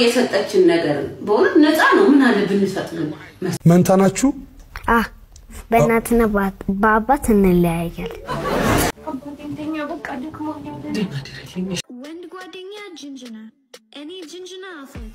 የሰጠችን ነገር በእውነት ነፃ ነው። ምን አለ ብንሰጥ ግን መንታ ናችሁ? አ በእናትና በአባት- በአባት እንለያያል። ወንድ ጓደኛ ጅንጅና፣ እኔ ጅንጅና አፍልቅ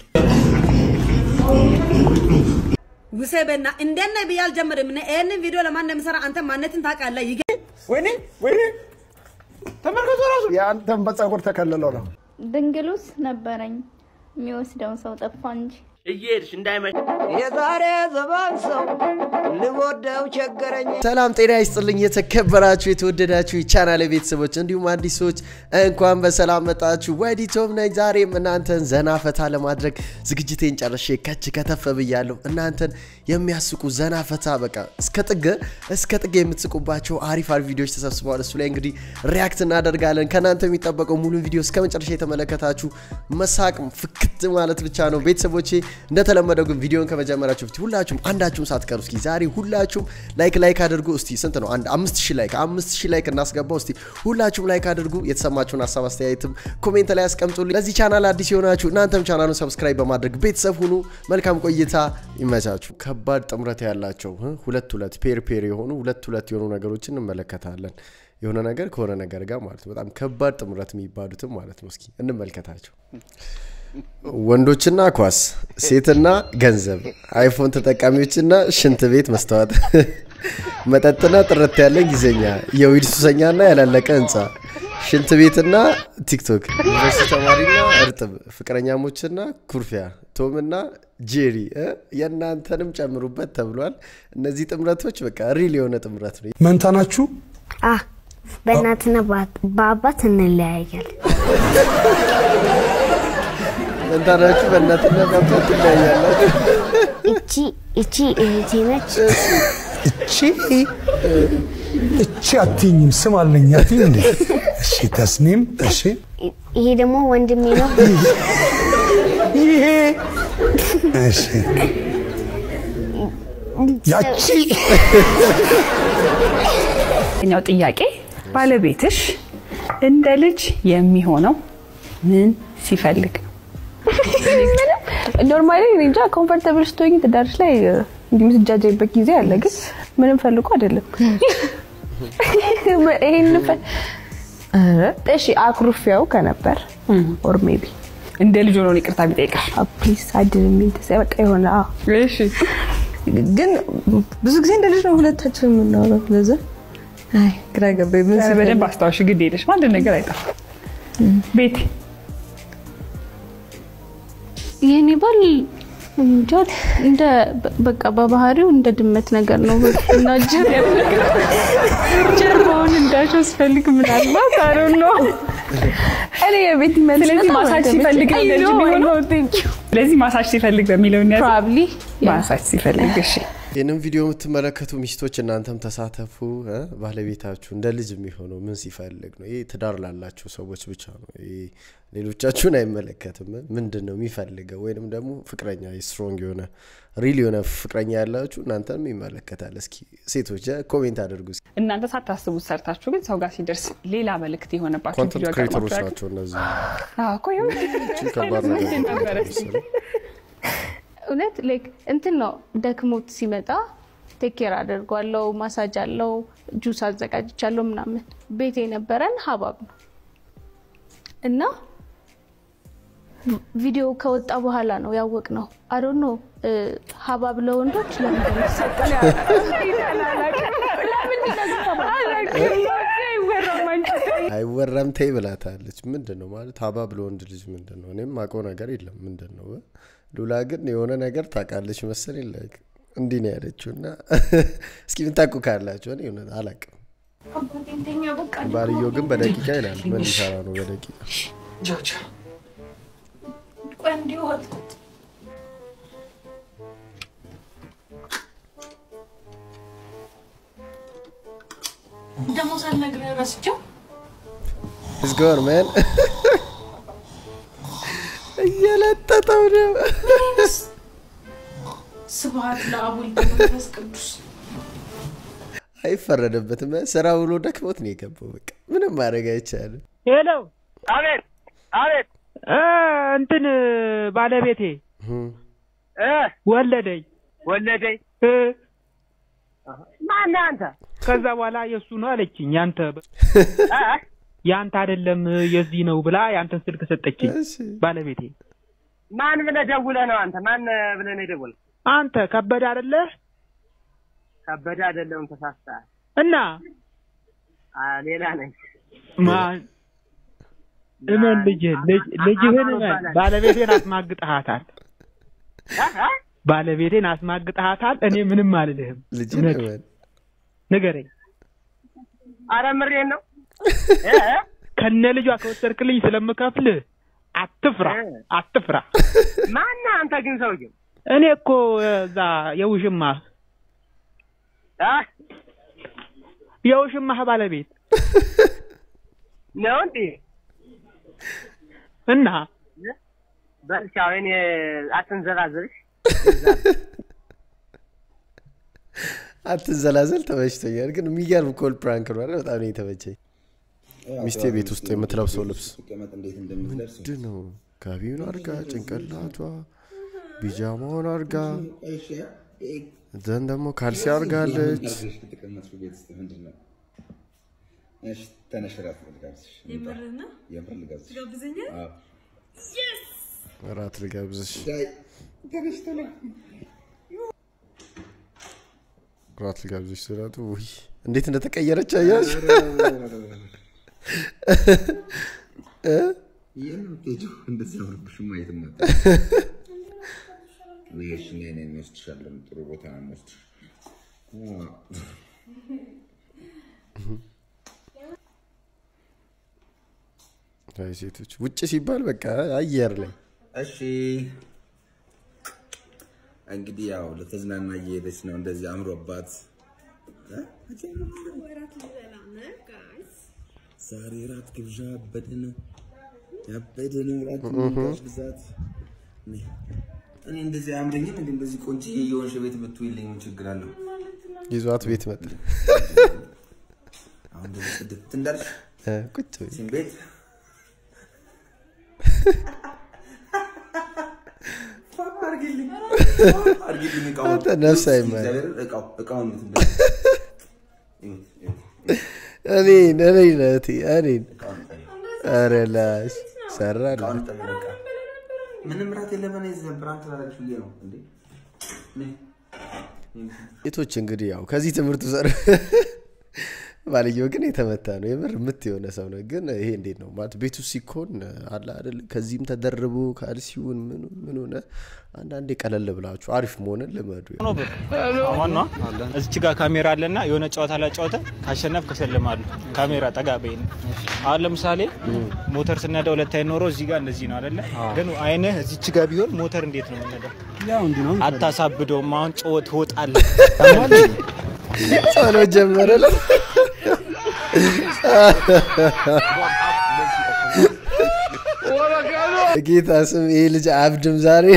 ውሰበና እንደነ ብዬ አልጀምርም። እኔ ይህንን ቪዲዮ ለማን እንደምሰራ አንተ ማንነትን ታውቃለህ። ይገ ወይኔ ወይኔ ተመልከቱ ራሱ የአንተን በፀጉር ተከልለው ነው ድንግሉስ ነበረኝ የሚወስደውን ሰው ጠፋ እንጂ እየሄድሽ እንዳይመሽ የዛሬ ዘመን ሰው ልወደው ቸገረኝ። ሰላም ጤና ይስጥልኝ። የተከበራችሁ የተወደዳችሁ የቻናል ቤተሰቦች እንዲሁም አዲስ ሰዎች እንኳን በሰላም መጣችሁ። ወዲቶም ነኝ። ዛሬም እናንተን ዘና ፈታ ለማድረግ ዝግጅቴን ጨርሼ ከች ከተፍ ብያለሁ። እናንተን የሚያስቁ ዘና ፈታ በቃ እስከ ጥግ እስከ ጥግ የምትስቁባቸው አሪፍ አሪፍ ቪዲዮዎች ተሰብስበዋል። እሱ ላይ እንግዲህ ሪያክት እናደርጋለን። ከእናንተ የሚጠበቀው ሙሉን ቪዲዮ እስከ መጨረሻ የተመለከታችሁ መሳቅ ፍክት ማለት ብቻ ነው። ቤተሰቦቼ እንደተለመደው ግን ቪዲዮን ከመጀመራችሁ በፊት ሁላችሁም አንዳችሁም ሳትቀሩ እስኪ ዛሬ ሁላችሁም ላይክ ላይክ አድርጉ። እስቲ ስንት ነው? አንድ አምስት ሺህ ላይክ አምስት ሺህ ላይክ እናስገባው። እስቲ ሁላችሁም ላይክ አድርጉ። የተሰማችሁን ሀሳብ አስተያየትም ኮሜንት ላይ ያስቀምጡልኝ። ለዚህ ቻናል አዲስ የሆናችሁ እናንተም ቻናሉን ሰብስክራይብ በማድረግ ቤተሰብ ሁኑ። መልካም ቆይታ ይመቻችሁ። ከባድ ጥምረት ያላቸው እ ሁለት ሁለት ፔር ፔር የሆኑ ሁለት ሁለት የሆኑ ነገሮችን እንመለከታለን። የሆነ ነገር ከሆነ ነገር ጋር ማለት ነው። በጣም ከባድ ጥምረት የሚባሉትም ማለት ነው። እስኪ እንመልከታቸው። ወንዶችና ኳስ፣ ሴትና ገንዘብ፣ አይፎን ተጠቃሚዎችና ሽንት ቤት መስተዋት፣ መጠጥና ጥርት ያለ ጊዜኛ፣ የዊድ ሱሰኛና ያላለቀ ህንፃ፣ ሽንት ቤትና ቲክቶክ፣ ዩኒቨርሲቲ ተማሪና እርጥብ፣ ፍቅረኛሞችና ኩርፊያ፣ ቶምና ጄሪ እ የእናንተንም ጨምሩበት ተብሏል። እነዚህ ጥምረቶች በቃ ሪል የሆነ ጥምረት ነው። መንታ ናችሁ? አ በእናትና በአባት- በአባት እንለያያል። መንታናችሁ በእናትና በአባት ትለያያላችሁ። እቺ እቺ እህቴ ነች። እቺ እቺ አትይኝም፣ ስም አለኝ አትይኝ እንዴ? እሺ ተስኒም፣ እሺ ይሄ ደግሞ ወንድሜ ነው። ይሄ እሺ ያቺ ኛው ጥያቄ ባለቤትሽ እንደ ልጅ የሚሆነው ምን ሲፈልግ ነው? ኖርማሊ እኔ እንጃ ኮምፎርታብል ስትሆኝ ትዳርሽ ላይ እንዲህ የምትጃጃይበት ጊዜ አለ፣ ግን ምንም ፈልጎ አይደለም። ይሄን ፈ- ኧረ፣ እሺ አኩርፊያው ከነበር ኦር ሜቢ እንደ ልጅ ሆኖ ይቅርታ ቢጠይቅሽ ፕሊዝ አድን የሚል ተሰ- በቃ የሆነ አዎ። እሺ ግን ብዙ ጊዜ እንደ ልጅ ነው ሁለታችን የምናወራው። ለዛ አይ ግራ ገባኝ። ምን ኧረ ሲፈልግ በደንብ አስታውሽ፣ ግድ የለሽም አንድ ነገር አይጠፋም። ቤቲ የኔ ባል እንጃ እንደ በቃ በባህሪው እንደ ድመት ነገር ነው እና ጀርባውን እንዳሸው ስፈልግ ምናልባት አሮ ነው እኔ የቤት መልስ ስለዚህ በጣም ማሳጅ አልተመቸኝም። ሲፈልግ ነው I እንደ ልጅ know, I የሚሆነው? know, thank you. ስለዚህ ማሳጅ ሲፈልግ በሚለው እንያዝ። ፕሮባብሊ ማሳጅ ሲፈልግ እሺ። ይህንም ቪዲዮ የምትመለከቱ ሚስቶች እናንተም ተሳተፉ። እ? ባለቤታችሁ እንደ ልጅ የሚሆነው ምን ሲፈልግ ነው? ይህ ትዳር ላላችሁ ሰዎች ብቻ ነው። ይህ ሌሎቻችሁን አይመለከትም። ምንድን ነው የሚፈልገው? ወይንም ደግሞ ፍቅረኛ ስትሮንግ የሆነ ሪል የሆነ ፍቅረኛ ያላችሁ እናንተንም ይመለከታል። እስኪ ሴቶች እ? ኮሜንት አድርጉ። እስኪ። እናንተ ሳታስቡት ሰርታችሁ ግን ሰው ጋር ሲደርስ ሌላ መልእክት የሆነባችሁ ኮንተንት ቪዲዮ ክሬተሮች አጋጥሟችሁ ናቸው እነዚህ። አዎ እኮ ይኸው እቺ ከባድ ነገር ነበረ። መሰለኝ። እውነት ላይክ እንትን ነው ደክሞት ሲመጣ ቴክ ኬር አደርጓለው፣ ማሳጅ አለው፣ ጁስ አዘጋጅቻለሁ ምናምን። ቤት የነበረን ሀባብ ነው እና ቪዲዮ ከወጣ በኋላ ነው ያወቅ ነው። አዶ ነው ሀባብ ለወንዶች ለምንድን ነው የሚሰጠው? አይወራም ተይ ብላታለች። ምንድን ነው ማለት ሀባ ብሎ ወንድ ልጅ ምንድን ነው? እኔም ማውቀው ነገር የለም ምንድን ነው። ሉላ ግን የሆነ ነገር ታውቃለች መሰለኝ። ላይክ እንዲህ ነው ያለችው እና እስኪ ምታውቁ ካላችሁ እኔ እውነት አላውቅም። ባልየው ግን በደቂቃ ይላል። ምን ሊሰራ ነው በደቂቃ? ደግሞ ሳልነግርህ ረስቼው It's gone, man. እየለጠጠው ነው። ስብሐት ለአብ ወልድ መንፈስ ቅዱስ አይፈረደበትም። ስራ ብሎ ደክሞት ነው የገባው። በቃ ምንም ማድረግ አይቻልም። ሄሎ አቤት አቤት እ እንትን ባለቤቴ እ ወለደኝ ወለደኝ እ ማነህ አንተ? ከዛ በኋላ የእሱ ነው አለችኝ። ያንተ እ? ያንተ አይደለም የዚህ ነው ብላ ያንተን ስልክ ሰጠችኝ ባለቤቴ። ማን ብለህ ደውለህ ነው አንተ? ማን ብለህ ነው የደወልክ? አንተ ከበደ አይደለህ ከበደ አይደለም ተሳስተሃል። እና አ ሌላ ነኝ። ማን እመን ልጅህን ልጅ- ልጅህን እመን ባለቤቴን አስማግጠሃታል። እ? እ? ባለቤቴን አስማግጠሃታል። እኔ ምንም አልልህም። ልጅህን እውነት እመን። ንገረኝ። አረ ምሬን ነው። እ? እ? ከነ ልጇ ከወሰድክልኝ ስለምከፍልህ አትፍራ፣ አትፍራ። ማነህ አንተ ግን ሰውዬው? እኔ እኮ እዛ የውሽማህ አ የውሽማህ ባለቤት ነው እንዴ? እና በልቻው እኔ አትንዘላዘልሽ። አትንዘላዘል ተመችቶኛል። ግን የሚገርም ኮል ፕራንክ ነው አይደል? በጣም ነው የተመቸኝ። ሚስቴ ቤት ውስጥ የምትለብሰው ልብስ ምንድን ነው? ጋቢውን አርጋ ጭንቅላቷ ቢጃማውን አርጋ ዘን ደግሞ ካልሲ አርጋለች። እራት ልጋብዝሽ፣ እራት ልጋብዝሽ ስላቱ ውይ እንዴት እንደተቀየረች አያሽ እ? እንደዚህ አምሮብሽማ የትም ነበር። ነሽ እኔ እኔ እንወስድሻለን ጥሩ ቦታ ነው የምወስድሽ። አይ ሴቶች ውጭ ሲባል በቃ አየር ላይ እሺ እንግዲህ ያው ለተዝናና እየሄደች ነው እንደዚህ አምሮባት እ? ዛሬ ራት ግብዣ ያበደ ነው ያበደ ነው ራት ግብዣ ብዛት እኔ እኔ እንደዚህ አያምረኝም እንዴ እንደዚህ ቆንጆ የየወንሽ ቤት ብትውይልኝ ምን ችግር አለው ይዟት ቤት መጣ። አሁን ደግሞ ጽድት እንዳልሽ እ፣ ቁጭ በይ። ሲም ቤት አርጊልኝ አርጊልኝ እቃውን አንተ ነፍስ አይማር። እግዚአብሔርን እቃው እቃውን እንትን በል። ይሁት ይሁት እኔን እኔን እህቴ እኔን ኧረ ላሽ ሰራል እቃውን ጠቢ በቃ ምንም ራት የለም እኔ እዚህ ፕራንክ ላደርግሽ ብዬ ነው እንዴ ነይ። ሴቶች እንግዲህ ያው ከዚህ ትምህርት ውሰድ። ባልየው ግን የተመታ ነው የምር ምት የሆነ ሰው ነው። ግን ይሄ እንዴት ነው ማለት ቤቱ ሲኮን አለ አይደል? ከዚህም ተደርቦ ካልሲውን ምን ምን ሆነ አንዳንዴ ቀለል ብላችሁ አሪፍ መሆንን ልመዱ። ዋና እዚች ጋር ካሜራ አለና የሆነ ጨዋታ ላይ ጨዋታ ካሸነፍ ከሸልማሉ። ካሜራ ጠጋ በይ ነው። አሁን ለምሳሌ ሞተር ስነዳ ሁለት አይን ኖሮ እዚህ ጋር እንደዚህ ነው አይደለ? ግን አይንህ እዚች ጋር ቢሆን ሞተር እንዴት ነው የምነዳው? ያው እንዲህ ነው። አታሳብደውም። አሁን ጮ ትወጣለህ። ጸሎት ጀመረለ። ጌታ ስም ይሄ ልጅ አብድም ዛሬ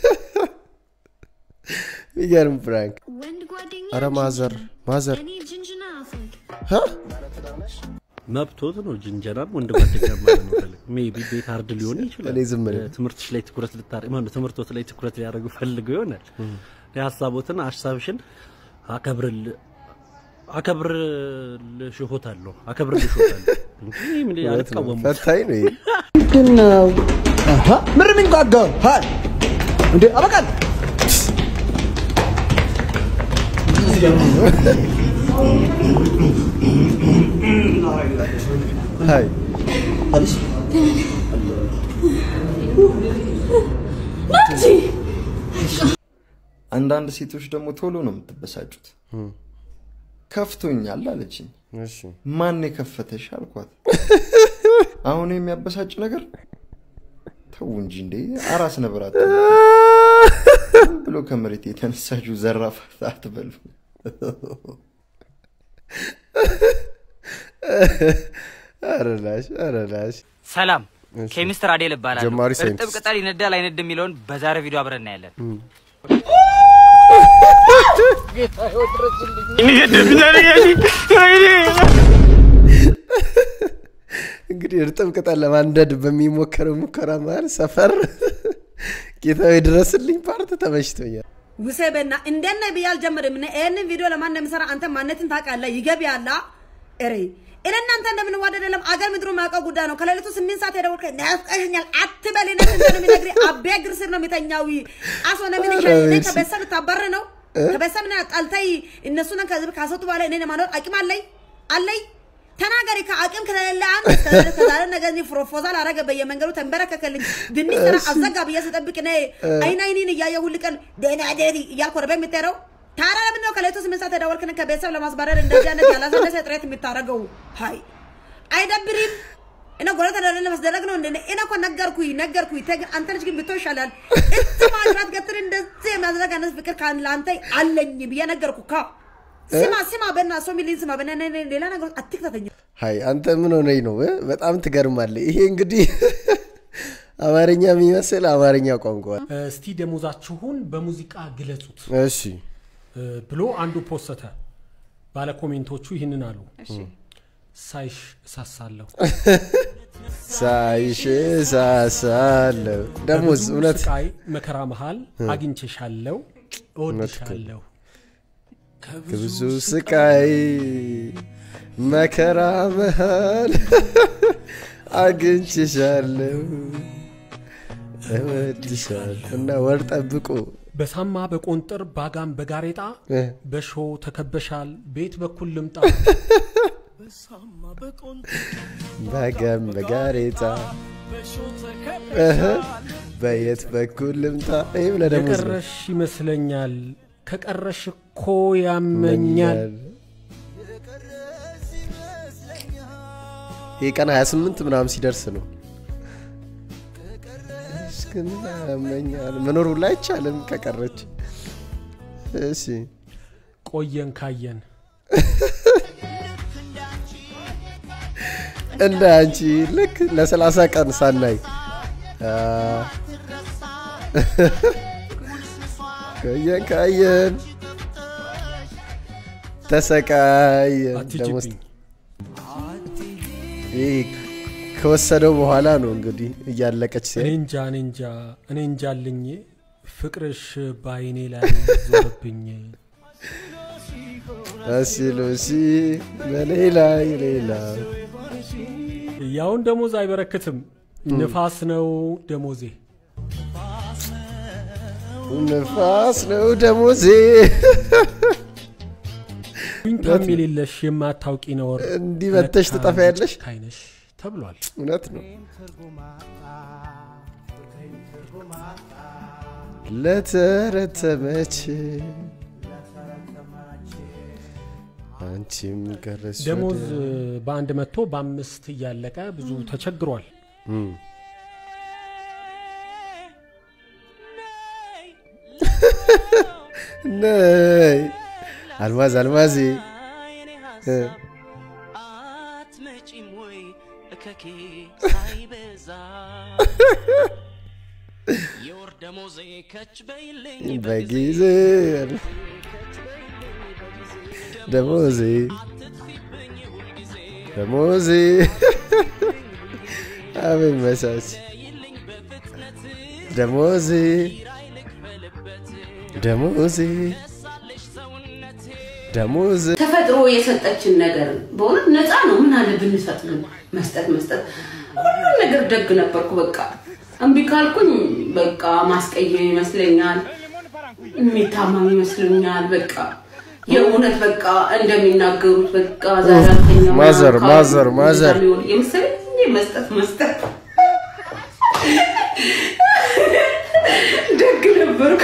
የሚገርም ፕራንክ። አረ ማዘር ማዘር ሀ? መብቶት ነው። ጅንጀናም ወንድ ጓደኛ ማለት ነው። ፈልግ ሜቢ ቤት አርድ ሊሆን ይችላል። እኔ ዝም ብለህ ትምህርትሽ ላይ ትኩረት ልታደርግ ማለት ትምህርቶት ላይ ትኩረት ሊያደርጉ ፈልገው ይሆናል። የሀሳቦትን ሀሳብሽን አከብርል አከብርልሽሆታለሁ አከብርልሽሆታለሁ እንጂ ምን እውነት ነው። አልቃወሙም። ፈታኝ ነው ይሄ። ምንድን ነው ምን የሚንጓጋው ሀይ እንዴ አበቃል ሀይ አንዳንድ ሴቶች ደግሞ ቶሎ ነው የምትበሳጩት። ከፍቶኛል አለችኝ። ማን የከፈተሽ አልኳት። አሁን የሚያበሳጭ ነገር ተው እንጂ እንዴ አራስ ነብር አትበሉ። ዝም ብሎ ከመሬት የተነሳችሁ ዘራፍ አትበሉ። ኧረ ላሽ ኧረ ላሽ ሰላም እሺ። ኬሚስትር አዴል እባላለሁ። ጀማሪ እርጥብ ሳይንቲስት። ቅጠል ይነዳል አይነድም የሚለውን በዛሬ ቪዲዮ አብረን እናያለን። እንግዲህ እርጥብ ቅጠል ለማንደድ በሚሞከረው ሙከራ መሀል ሰፈር ጌታዊ ድረስልኝ ፓርት ተመችቶኛል። ውሴ በና እንደነ ብዬ አልጀምርም። እኔ ይህንን ቪዲዮ ለማን እንደምሰራ አንተ ማነትን ታውቃለህ? ይገቢያላ እሬ እኔ እናንተ እንደምንዋደድ የለም አገር ምድሩ የማውቀው ጉዳይ ነው። ከሌሊቱ ስምንት ሰዓት የደወልክ ናፍቀሽኛል አትበል። እኔ ስንት ነው የሚነግርህ? አቤ እግር ስር ነው የሚተኛው። አሶ ነው ምን ይሻል? እኔ ከቤተሰብ ታባር ነው ከቤተሰብ ና ጣልተይ እነሱን ከህዝብ ካስወጡ በኋላ እኔን የማኖር አቅም አለኝ አለኝ ተናገሪ። ከአቅም ከሌለ አንድ ከዛሬ ነገ እዚህ ፕሮፖዛል አረገ በየመንገዱ ተንበረከከልኝ። ድንች ስራ አዘጋ ብዬ ስጠብቅ እኔ አይን አይኔን እያየ ሁል ቀን ደህና ደሪ እያልኩ ወደ ቤት የምትሄደው ታዲያ ለምንድን ነው ከሌሊቱ ስምንት ሰዓት የደወልክን ከቤተሰብ ለማስባረር እንደዚህ አይነት ያላሰለሰ ጥረት የምታደርገው? ሀይ አይደብሪም? እኔ ጎረቤት እንደሌለ መስደረግ ነው እንደ እኔ እኮ ነገርኩኝ ነገርኩኝ። ተግ አንተ ልጅ ግን ብትሆን ይሻላል። እት ማጅራት ገትር እንደዚህ የሚያደርግ አይነት ፍቅር ካን ለአንተ አለኝ ብዬ ነገርኩ። ካ ስማ ስማ፣ በና ሰው ሚሊን ስማ፣ በና ሌላ ነገር አትክተተኝ። ሀይ አንተ ምን ሆነኝ ነው? በጣም ትገርማለህ። ይሄ እንግዲህ አማርኛ የሚመስል አማርኛ ቋንቋ እስቲ ደሞዛችሁን በሙዚቃ ግለጹት እሺ ብሎ አንዱ ፖሰተ። ባለ ኮሜንቶቹ ይህንን አሉ። ሳይሽ እሳሳለሁ ሳይሽ እሳሳለሁ። ደሞዝ በብዙ እውነት ስቃይ መከራ መሃል አግኝቼሻለሁ፣ እወድሻለሁ። ከብዙ ስቃይ መከራ መሃል አግኝቼሻለሁ፣ እወድሻለሁ እና ወር ጠብቁ በሳማ በቆንጥር ባጋም በጋሬጣ በሾ ተከበሻል፣ ቤት በኩል ልምጣ በገም በጋሬጣ እህ፣ በየት በኩል ልምጣ? ይህ ብለህ ደግሞ የቀረሽ ይመስለኛል፣ ከቀረሽ እኮ ያመኛል። ይህ ቀን 28 ምናምን ሲደርስ ነው። ግን ያመኛል መኖር ሁላ አይቻልም ከቀረች። እሺ ቆየን ካየን እንደ አንቺ ልክ ለሰላሳ ቀን ሳናይ አ፣ ቆየን ካየን ተሰቃየን። ደግሞ አትሂጂብኝ። ይህ ከወሰደው በኋላ ነው እንግዲህ እያለቀች እኔ ሲሄድ እንጃ እኔ እንጃ እኔ እንጃልኝ ፍቅርሽ በአይኔ ላይ ዞረብኝ። እሺ ሉሲ በሌላ ሌላ ያውን ደሞዝ አይበረክትም፣ ንፋስ ነው ደሞዜ። ንፋስ ነው ደሞዜ። ዊንታም የሌለሽ የማታውቂ ነውር እንዲህ መተሽ ትጠፊያለሽ? ካይነሽ ተብሏል። እውነት ነው። ለተረተመች አንቺም ቀረሽ ደሞዝ ወደ- በአንድ መቶ በአምስት እያለቀ ብዙ ተቸግሯል። እም። ነይ አልማዝ አልማዜ እ፣ በጊዜ ደሞዜ ደሞዜ አቤት መቻች ደሞዜ ደሞዜ ደሞዜ ተፈጥሮ የሰጠችን ነገር በእውነት ነፃ ነው። ምን አለ ብንሰጥ ግን መስጠት መስጠት ሁሉም ነገር ደግ ነበርኩ። በቃ እምቢ ካልኩኝ በቃ ማስቀየም ይመስለኛል፣ የሚታመም ይመስለኛል። በቃ የእውነት በቃ እንደሚናገሩት በቃ ዛሬ አልተኛም ማዘር ካሉ ማዘር ማዘር እንደዛ ሊሆን የመሰለኝ መስጠት መስጠት ደግ ነበርኩ።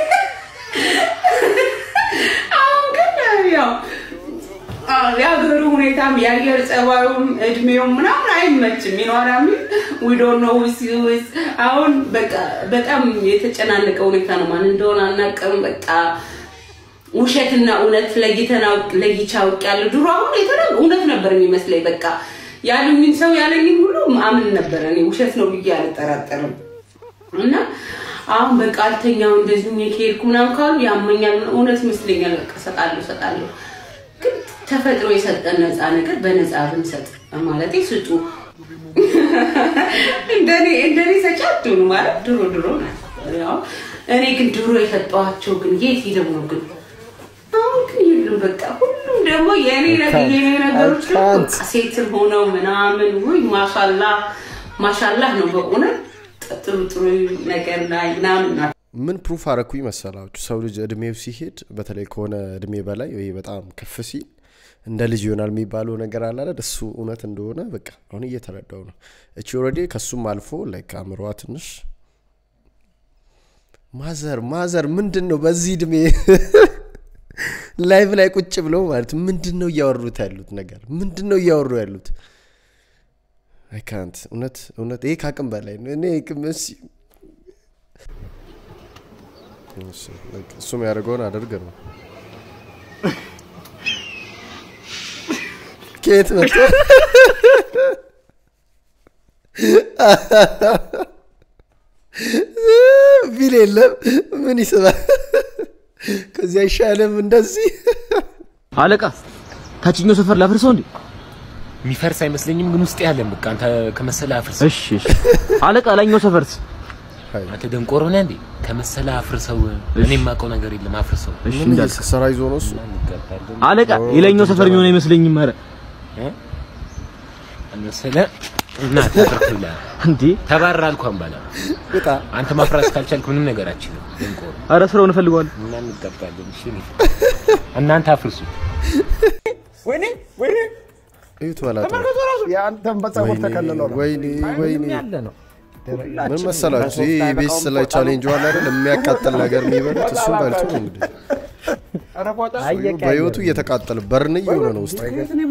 አሁን ግን ያው አዎ፣ የሀገሩ ሁኔታም የአየር ጸባዩም እድሜውም ምናምን አይመችም። ይኖራሚ ዊዶን ነው ውስ አሁን በቃ በጣም የተጨናነቀ ሁኔታ ነው። ማን እንደሆነ አናውቅም። በቃ ውሸትና እውነት ለይተን አውቅ- ለይቼ አውቄያለሁ። ድሮ አሁን የተለየ እውነት ነበር የሚመስለኝ። በቃ ያሉኝን ሰው ያለኝን ሁሉ አምን ነበር። እኔ ውሸት ነው ብዬ አልጠራጠርም። እና አሁን በቃ አልተኛው እንደዚህ ሆኜ ከሄድኩ ምናምን ካሉ ያመኛል። እውነት ይመስለኛል። በቃ እሰጣለሁ እሰጣለሁ። ግን ተፈጥሮ የሰጠን ነፃ ነገር በነፃ ብንሰጥ ማለቴ ስጡ እንደኔ እንደኔ ሰጪ አትሆኑ ማለት ድሮ ድሮ ናቸው። ያው እኔ ግን ድሮ የሰጠኋቸው ግን የት ሄደው ነው ግን አሁን ግን የሉም። በቃ ሁሉም ደግሞ የኔ ነገር የኔ ነገሮች ደግሞ በቃ ሴትም ሆነው ምናምን ውይ ማሻላ ማሻላህ ነው በእውነት ጥሩ ጥሩ ነገር ላይ ምናምን ናቸው። ምን ፕሩፍ አረኩኝ መሰላችሁ? ሰው ልጅ እድሜው ሲሄድ በተለይ ከሆነ እድሜ በላይ ወይ በጣም ከፍ ሲል እንደ ልጅ ይሆናል የሚባለው ነገር አለ አይደል? እሱ እውነት እንደሆነ በቃ አሁን እየተረዳው ነው። እቺ ኦልሬዲ ከሱም አልፎ ላይክ አእምሯ ትንሽ ማዘር ማዘር ምንድን ነው በዚህ እድሜ ላይቭ ላይ ቁጭ ብለው ማለት ምንድን ነው እያወሩት ያሉት ነገር ምንድን ነው እያወሩ ያሉት? አይካንት እውነት እውነት ይሄ ከአቅም በላይ ነው። እኔ እስ እሱም ያደርገውን አደርግ ነው። ከየት መጣ? ቢል የለም ምን ይስባል? ከዚህ አይሻልም እንደዚህ አለቃ ታችኛው ሰፈር ላፍርሰው እንዴ? የሚፈርስ አይመስለኝም፣ ግን ውስጥ ያለን በቃ አንተ ከመሰለ አፍርሰው። እሺ እሺ። አለቃ ላይኛው ሰፈርስ? አንተ ደንቆሮ ነህ እንዴ? ከመሰለ አፍርሰው። እኔ የማውቀው ነገር የለም፣ አፍርሰው። እሺ ምን እንዳልክ። ስራ ይዞ ነው እሱ? አለቃ የላይኛው ሰፈር የሚሆን አይመስለኝም። ኧረ መሰለ እና ተፈርኩላ እንዴ ተባረር አልኳን ባላ አንተ ማፍራት ካልቻልክ ምንም ነገር አችልም። ደንቆሮ ኧረ ስራውን እፈልገዋለሁ እና እንገባለን። እሺ እናንተ አፍርሱ። ወይኔ ወይኔ እዩት መላጣ ተመልከቱ ራሱ የአንተን በጸጉር ተከልለው ነው። ወይኔ ወይኔ ያለ ነው። ምን መሰላችሁ? ይህ ኢቢኤስ ላይ ቻሌንጅ ዋላ አይደል የሚያቃጥል ነገር የሚበሉት እሱን በልቶ ነው እንግዲህ በህይወቱ እየተቃጠለ በርን እየሆነ ነው ውስጥ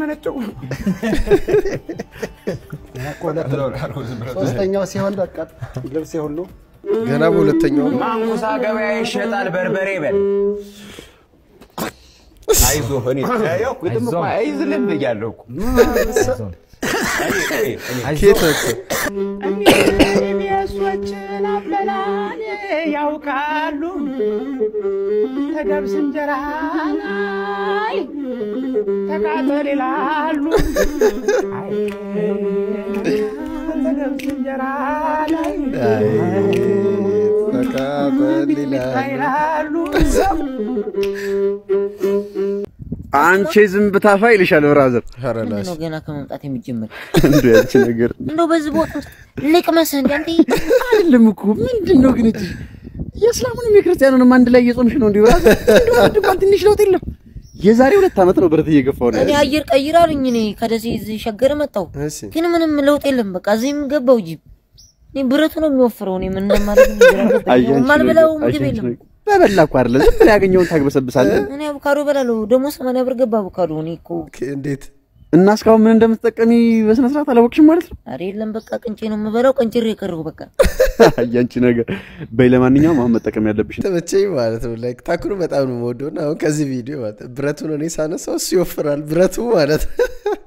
ሶስተኛው ሲሆን በቃ ልብሴ ሁሉ ገና በሁለተኛው ነው። ማንኩሳ ገበያ ይሸጣል በርበሬ በል አይዞህ እኔ ያው ግጥም እኮ አይዝልም ብያለሁ እኮ ኬት መጥቶ የሚያሷችን አበላል ያውቃሉ ተገብስ እንጀራ ላይ ተቃጠል ይላሉ አይ፣ ተገብስ እንጀራ ላይ ተቃጠል ይላሉ አንቺ ዝም ብታፋ ይልሻል ብራዘር። ምንድን ነው ገና ከመምጣት የሚጀምር? እንዴ ያንቺ ነገር እንደው በዚህ ቦታ ውስጥ ልቅመስህ እንደ አንተ አይደለም እኮ ምንድን ነው ግን እቺ የእስላሙንም የክርስቲያኑንም አንድ ላይ እየጾምሽ ነው እንዴ ብራዘር? እንደው አንድ እንኳን ትንሽ ለውጥ የለም። የዛሬ ሁለት ዓመት ነው ብረት እየገፋው ነው። እኔ አየር ቀይር አሉኝ። እኔ ከደሴ እዚህ ሸገር መጣሁ፣ ግን ምንም ለውጥ የለም። በቃ እዚህም ገባው ጅብ እኔ ብረቱ ነው የሚወፍረው። እኔ ምን እንደማደርግ አያንቺ ማልበላው ነገር፣ ምግብ አያንቺ የለም። ነገር። በበላ እኮ አይደለ ዝም ብለህ ያገኘውን ታግበሰብሳለህ። እኔ አቮካዶ እበላለሁ። ደግሞ ሰማንያ ብር ገባ አቮካዶ። እኔ እኮ እንዴት እና እስካሁን ምን እንደምትጠቀሚ በስነ ስርዓት አላወቅሽም ማለት ነው? ኧረ የለም በቃ ቅንጬ ነው የምበላው። ቀንጭሬ የቀረው በቃ አያንቺ ነገር። በይ ለማንኛውም አሁን መጠቀም ያለብሽ ተመቸኝ ማለት ነው። ላይክ ታኩሩ በጣም ነው የምወደው እና አሁን ከዚህ ቪዲዮ ማለት ነው ብረቱን እኔ ሳነሳው እሱ ይወፍራል ብረቱ ማለት ነው።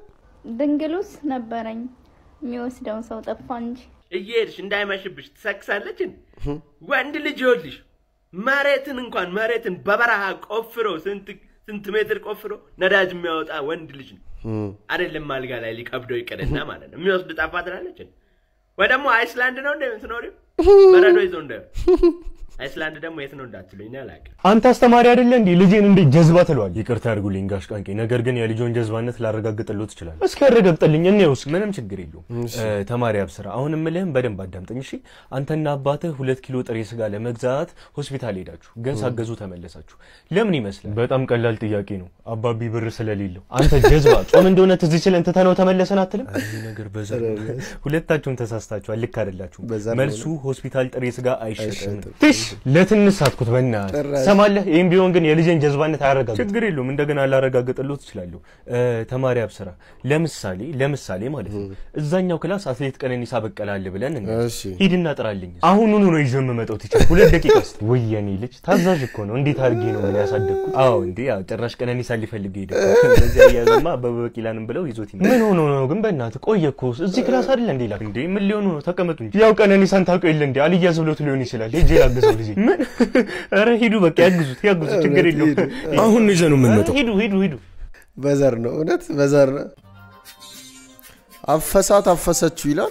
ድንግሉስ ነበረኝ የሚወስደውን ሰው ጠፋ እንጂ እየሄድሽ እንዳይመሽብሽ ትሰክሳለች። ወንድ ልጅ ይኸውልሽ መሬትን እንኳን መሬትን በበረሃ ቆፍሮ ስንት ስንት ሜትር ቆፍሮ ነዳጅ የሚያወጣ ወንድ ልጅ ነው። አይደለም አልጋ ላይ ሊከብደው ይቅርና ማለት ነው። የሚወስድ ጠፋ ትላለች። ወይ ደግሞ አይስላንድ ነው እንደ ምትኖሪው በረዶ ይዞ እንደ አይስላንድ ደግሞ የት ነው እንዳትሉኝ እኔ አላውቅም። አንተ አስተማሪ አይደለ እንዴ? ልጄን እንዴት ጀዝባ ትለዋል? ይቅርታ ያድርጉልኝ ጋሽ ቃንቄ፣ ነገር ግን የልጆን ጀዝባነት ላረጋግጥልዎት እችላለሁ። እስኪ ያረጋግጥልኝ፣ እኔ ውስጥ ምንም ችግር የለውም። እ፣ ተማሪ አብስራ፣ አሁን የምልህም በደንብ አዳምጠኝ እሺ። አንተና አባትህ ሁለት ኪሎ ጥሬ ስጋ ለመግዛት ሆስፒታል ሄዳችሁ ግን ሳገዙ ተመለሳችሁ። ለምን ይመስላል? በጣም ቀላል ጥያቄ ነው። አባቢ ብር ስለሌለው። አንተ ጀዝባ፣ ጾም እንደሆነ ትዝ ችለን ትተነው ተመለሰን አትልም? ይህ ነገር በዛ ሁለታችሁም ተሳስታችኋል። ልክ አይደላችሁም። መልሱ ሆስፒታል ጥሬ ስጋ አይሸጥም። ትሽ ለትንሽ ሳትኩት በእናትህ ጭራሽ። ሰማለህ። ይህም ቢሆን ግን የልጄን ጀዝባነት አያረጋግጥ። ችግር የለውም እንደገና ላረጋግጥልዎት እችላለሁ። እ፣ ተማሪ አብስራ፣ ለምሳሌ ለምሳሌ ማለት ነው እዛኛው ክላስ አትሌት ቀነኒሳ በቀለ አለ ብለን እንበል። እሺ። ሂድና ጥራልኝ። አሁኑኑ ነው ይዤ የምመጣው ቲቸር። ሁለት ደቂቃ ውስጥ። ወይ የኔ ልጅ ታዛዥ እኮ ነው። እንዴት አድርጌ ነው ምን ያሳደግኩት? አዎ እንዴ ያው ጭራሽ ቀነኒሳ ሊፈልግ ሄደ። በዚያ እያዘማ አበበ ቢቂላንም ብለው ይዞት ይመጣል። ምን ሆኖ ነው ግን በእናትህ ቆየ እኮ እዚህ ክላስ አይደለ እንዴ ላክ እንዴ ምን ሊሆኑ ነው? ተቀመጡ እንጂ። ያው ቀነኒሳን ታውቀው የለ እንዴ አልያዝ ብሎት ሊሆን ይችላል። ሄጄ ላግዘው ልጄ። ምን ኧረ ሂዱ በቃ ያግዙት ያግዙት፣ ችግር የለውም። አሁን ነው ይዘነው የምንመጣው። ሂዱ ሂዱ ሂዱ። በዘር ነው እውነት በዘር ነው። አፈሳት አፈሰችው ይላል።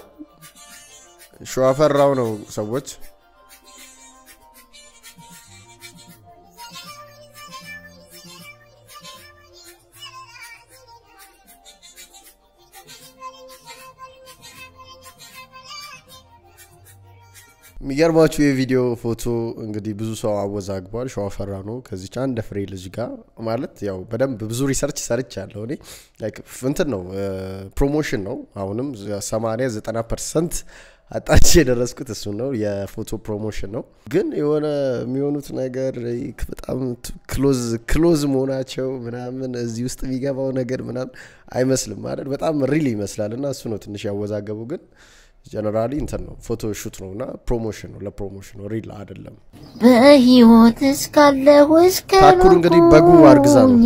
ሸዋፈራው ነው ሰዎች የሚገርማችሁ የቪዲዮ ፎቶ እንግዲህ ብዙ ሰው አወዛግቧል። ሸዋፈራ ነው ከዚች አንድ ፍሬ ልጅ ጋር ማለት ያው በደንብ ብዙ ሪሰርች ሰርች ያለው እኔ ላይክ እንትን ነው ፕሮሞሽን ነው። አሁንም 80 90 ፐርሰንት አጣች የደረስኩት እሱ ነው። የፎቶ ፕሮሞሽን ነው። ግን የሆነ የሚሆኑት ነገር በጣም ክሎዝ ክሎዝ መሆናቸው ምናምን እዚህ ውስጥ የሚገባው ነገር ምናምን አይመስልም ማለት በጣም ሪል ይመስላል እና እሱ ነው ትንሽ ያወዛገቡ ግን ጀነራሊ እንትን ነው ፎቶ ሹት ነው እና ፕሮሞሽን ነው ለፕሮሞሽን ነው ሪል አይደለም። በህይወት እስካለሁ እስከ ታኩር እንግዲህ በጉ አርግዛ ነው።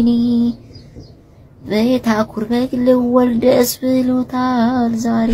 በታኩር በግ ልወልድ ደስ ብሎታል ዛሬ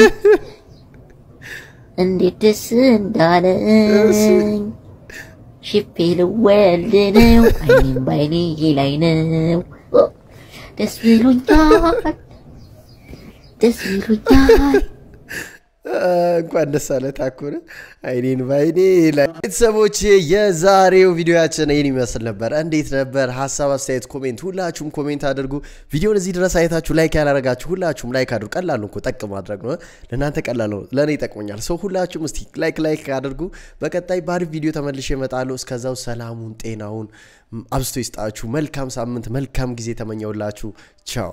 እንዴት ደስ እንዳለኝ ሽፔ ልወልድ ነው አይኔም ባይኔ ላይ ነው ደስ ብሎኛል ደስ ብሎኛል እንኳን ደስ አለ ታኩር አይኔን ባይኔ ላይ ቤተሰቦች የዛሬው ቪዲዮያችን ይህን ይመስል ነበር እንዴት ነበር ሀሳብ አስተያየት ኮሜንት ሁላችሁም ኮሜንት አድርጉ ቪዲዮን እዚህ ድረስ አይታችሁ ላይክ ያላረጋችሁ ሁላችሁም ላይክ አድርጉ ቀላል ነው እኮ ጠቅ ማድረግ ነው ለእናንተ ቀላል ነው ለእኔ ይጠቅመኛል ሰው ሁላችሁም እስቲ ላይክ ላይክ አድርጉ በቀጣይ ባሪፍ ቪዲዮ ተመልሼ እመጣለሁ እስከዛው ሰላሙን ጤናውን አብዝቶ ይስጣችሁ መልካም ሳምንት መልካም ጊዜ ተመኘውላችሁ ቻው